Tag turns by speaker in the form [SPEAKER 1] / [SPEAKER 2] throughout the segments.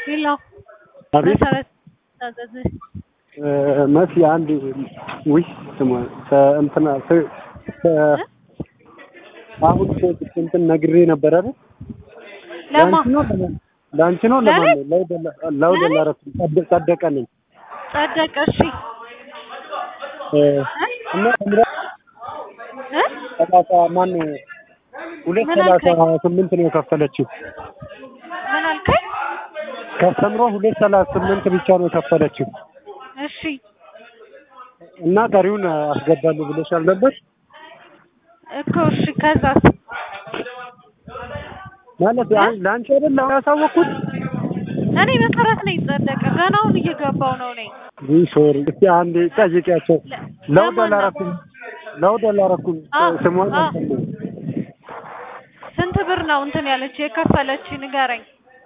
[SPEAKER 1] ሄሎ
[SPEAKER 2] አቤት
[SPEAKER 1] መሰረት ታዘዝ
[SPEAKER 2] መሲ አንድ ውይ ስሟ ሰ- እንትና ስ- ሰ- አሁን እኮ እንትን ነግሬ ነበር አይደል?
[SPEAKER 1] ለማ
[SPEAKER 2] ለአንቺ ነው ለማን ለአንቺ ነው
[SPEAKER 1] ለእኔ?
[SPEAKER 2] ለማን ነው? ለውደ- ለውደ
[SPEAKER 1] ለእኔ?
[SPEAKER 2] ላረፍ ጸደ- ጸደቀ ነኝ
[SPEAKER 1] ጸደቀ እሺ
[SPEAKER 2] እ፣ እና ተምራ
[SPEAKER 1] እ?
[SPEAKER 2] ሰላሳ ማን ሁለት
[SPEAKER 1] ምን
[SPEAKER 2] ሰላሳ
[SPEAKER 1] አልከኝ?
[SPEAKER 2] ስምንት ነው የከፈለችው
[SPEAKER 1] ምን አልከኝ?
[SPEAKER 2] ከስተምሮ ሁለት ሰላሳ ስምንት ብቻ ነው የከፈለችው
[SPEAKER 1] እሺ
[SPEAKER 2] እና ቀሪውን አስገባለሁ ብለሻል ነበር
[SPEAKER 1] እኮ እሺ ከዛስ
[SPEAKER 2] ማለት አን- ለአንቺ አይደል አሁን ያሳወቅኩት
[SPEAKER 1] እኔ መሰረት ነኝ ጸደቀ ገና አሁን እየገባው ነው ነኝ
[SPEAKER 2] ይህ ሶሪ እስቲ አንዴ ጠይቂያቸው
[SPEAKER 1] ለ-
[SPEAKER 2] ለውደ
[SPEAKER 1] ለማን ነው?
[SPEAKER 2] ላረኩም ለውደ ላረኩም
[SPEAKER 1] አዎ፣
[SPEAKER 2] ስሟን
[SPEAKER 1] አዎ።
[SPEAKER 2] አልሰማሁም።
[SPEAKER 1] ስንት ብር ነው እንትን ያለች የከፈለች ንገረኝ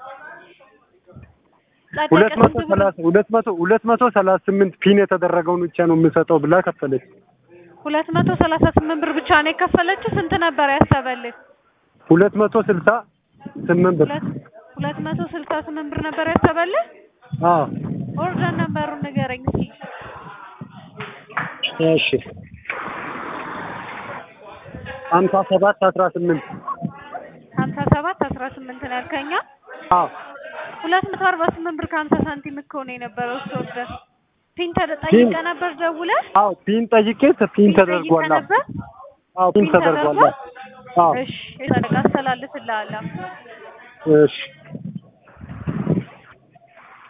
[SPEAKER 1] ጸደቀ
[SPEAKER 2] ሁለት መቶ
[SPEAKER 1] ስንት ብር
[SPEAKER 2] ሰላሳ ሁለት መቶ ሁለት መቶ ሰላሳ ስምንት ፒን የተደረገውን ብቻ ነው የምሰጠው ብላ ከፈለች
[SPEAKER 1] ሁለት መቶ ሰላሳ ስምንት ብር ብቻ ነው የከፈለችው ስንት ነበር ያሰበልህ
[SPEAKER 2] ሁለት መቶ ስልሳ ስምንት ብር
[SPEAKER 1] ሁለት ሁለት መቶ ስልሳ ስምንት ብር ነበር ያሰበልህ
[SPEAKER 2] አዎ
[SPEAKER 1] ኦርደር ነበሩን ንገረኝ እስኪ
[SPEAKER 2] እሺ ሀምሳ ሰባት አስራ ስምንት
[SPEAKER 1] ሀምሳ ሰባት አስራ ስምንት ነው ያልከኛ
[SPEAKER 2] አዎ
[SPEAKER 1] ሁለት መቶ አርባ ስምንት ብር ከሀምሳ ሳንቲም እኮ ነው የነበረው እሱ ኦርደር ፒን ተጠይቀህ ነበር ደውለህ
[SPEAKER 2] አዎ ፒን ጠይቄ ፒን
[SPEAKER 1] ፒን
[SPEAKER 2] ተደርጓል
[SPEAKER 1] ጠይቀህ ነበር
[SPEAKER 2] አዎ ፒን
[SPEAKER 1] ፒን
[SPEAKER 2] ተደርጓል
[SPEAKER 1] ተደርጓል?
[SPEAKER 2] አዎ
[SPEAKER 1] እሺ የጸደቀ አስተላልፍልሃለሁ
[SPEAKER 2] እሺ